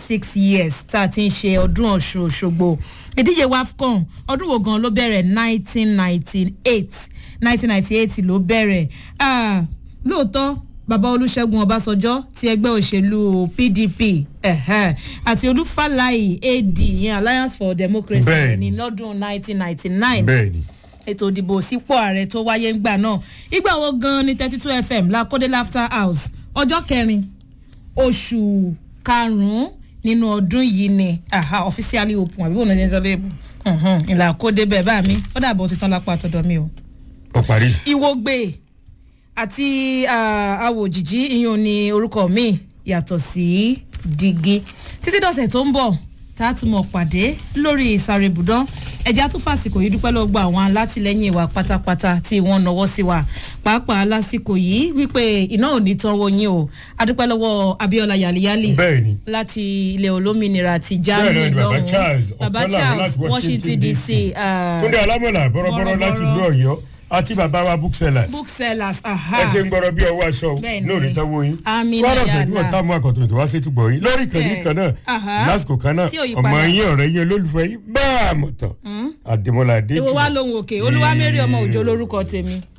six years tá a ti ń ṣe ọdún ọ̀ṣun òṣogbo ìdíje wafcon ọdún wo gan ló bẹ̀rẹ̀ nineteen ninety eight nineteen ninety eight ló bẹ̀rẹ̀ Ah, lóòótọ́ bàbá olùṣègùn ọbásanjọ́ ti ẹgbẹ́ òṣèlú pdp ẹ̀hẹ́, àti olúfàlàyé ad ìyẹn alliance for democracy Bẹ́ẹ̀ni. ní lọ́dún nineteen ninety nine bẹ́ẹ̀ ni ètò ìdìbò sípò ààrẹ tó wáyé ńgbà náà ìgbà wo gan ni thirty two fm lakode laughter house ọjọ́ kẹrin oṣù karùn-ún nínú ọdún yìí ni aha officially open àbí wọn ní sọ léèbù ìlà kóde bẹ́ẹ̀ bá mi ó dàbọ̀ ti tán lápá àtọ̀dọ̀ mi o. ó parí. ìwògbè àti ah, awòjìjí iyùn ni orúkọ mi yàtọ̀ sí digi títí dọ̀sẹ̀ tó ń bọ̀ tá a tún mọ̀ pàdé lórí ìsàrè ibùdó ẹja tún fàsìkò yìí dúpẹ́ lọ́gbà àwọn alátìlẹ́yìn wa pátápátá tí wọ́n nọwọ́ sí wa pàápàá lásìkò yìí wípé iná ò ní tán wo yín o adúpẹ́ lọ́wọ́ abiola yaliyali bẹ́ẹ̀ ni láti ilẹ̀ olómìnira ti Bẹ́ẹ̀ germany náà ni baba lọ́hùn Charles baba Ọ̀pẹ́làwọ̀ charles láti washington dc ah, túndé alámọ̀là bọ́rọ́bọ́rọ́ láti ìlú bọ́rọ́bọ́rọ́. ọ̀yọ́ àti bàbá wa booksellers booksellers aha ẹ ṣe ń gbọ́rọ̀ bí ọwọ́ aṣọ Bẹ́ẹ̀ ni. lórí tánwó yín Àmín wọ́n náà rọ̀ṣẹ̀ tí wọ́n yàrá. tá mú àkọ́tún ètò wá sí túbọ̀ yín lórí ìkànnì Bẹ́ẹ̀. kan náà Aha. lásìkò kan náà Tí ò yí ọmọ padà. yín ọ̀rẹ́ yín olólùfẹ́ yín bá a mọ̀ tán àdèmọ́lá adéjì èwo wá lóhun òkè olúwamẹ́rì ọmọ òjò lórúkọ tèmi